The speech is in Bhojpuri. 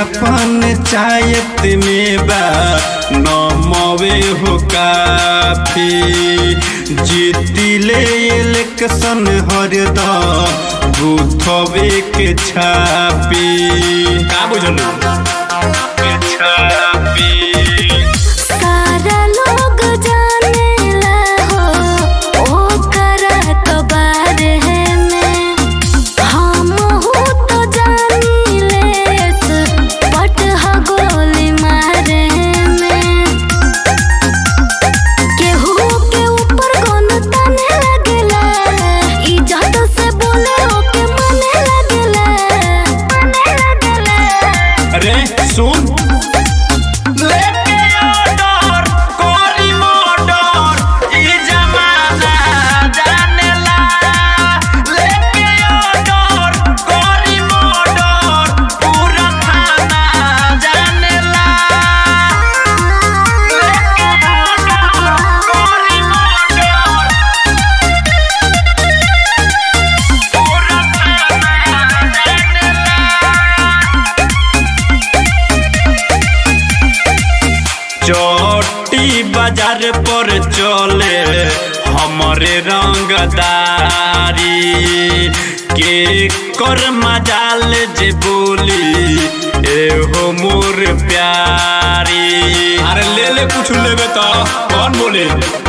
पंचायत में बा नमवे हो काफी जीतिले इलेक्शन हरदम बूथवे के छापी का बुझलू के छापी सारा लोग जानेला हो ओकर तो बारे में हमहू तो जानिले पट ह गोली मारे में केहू के ऊपर कौन तने लगेला इज्जत से बोले ओके मने लगेला मने लगेला अरे सुन लेके ऑर्डर कोरी मर्डर ई जमाना जानेला लेके ऑर्डर कोरी मर्डर पूरा थाना जानेला लेके ऑर्डर कोरी मर्डर पूरा थाना जानेला चोटी बाजार पर चले हमरे रंगदारी के कर मजाल जे बोली ए हो मोर प्यारी अरे ले ले कुछ लेबे तो कौन बोले